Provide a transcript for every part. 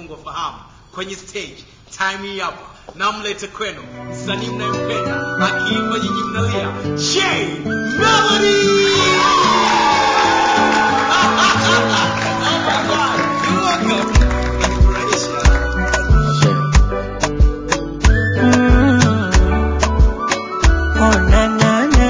Mungu afahamu kwenye stage time hii hapa namlete kwenu msanii mnayempenda akiimba nyinyi mnalia Jay Melody Oh my God, you're welcome. Unanifurahisha. Oh, na, na, na.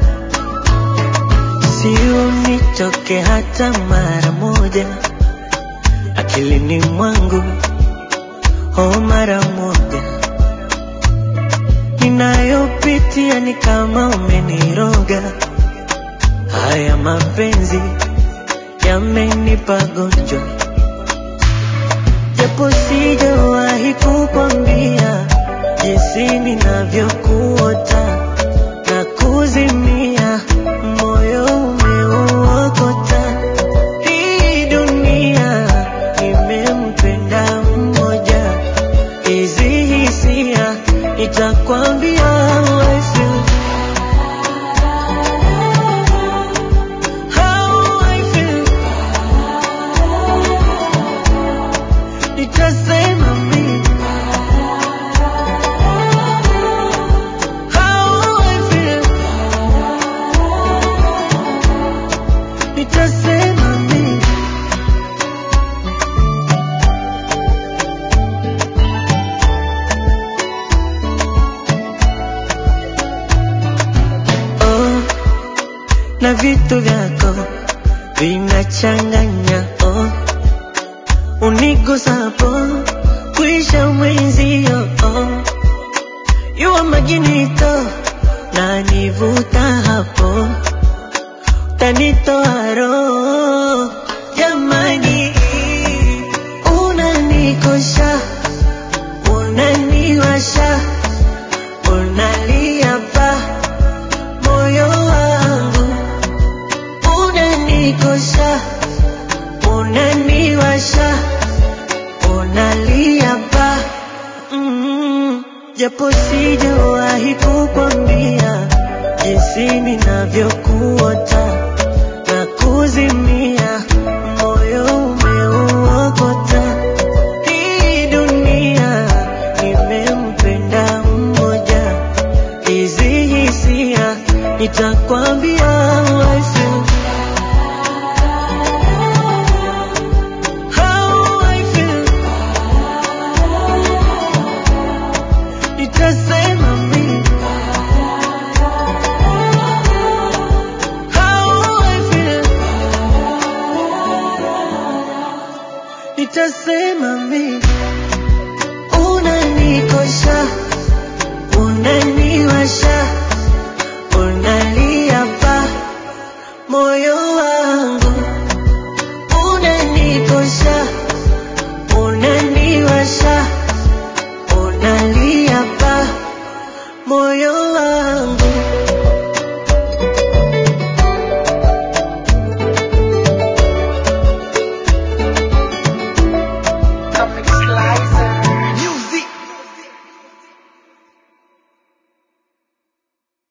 Si unitoke hata mara moja akilini mwangu, oh, mara moja. Ninayopitia ni kama umeniroga, haya mapenzi yamenipa gonjwa, japo sijawahi kukwambia jinsi ninavyokuota na kuzimia, moyo umeuokota. Hii dunia imempenda mmoja, hizi hisia nitakwambia how I feel. How I feel. Nitasema mimi how I feel. Nitasema mimi oh, na vitu vyako vinachanganya oh, unigusapo kuisha mwenzio oh, yuwa maginito na nivuta hapo tanitoa roho jamani, unanikosha unaniwasha unalia pa moyo wangu unanikosha unaniwasha unalia pa mm, japo sijawahi kukwambia jinsi ninavyokuota na kuzimia, moyo umeuokota. Hii dunia imempenda mmoja, hizi hisia nitakwambia how I feel. How I feel. Nitasema mimi how I feel. Nitasema mimi unanikosha, unaniwasha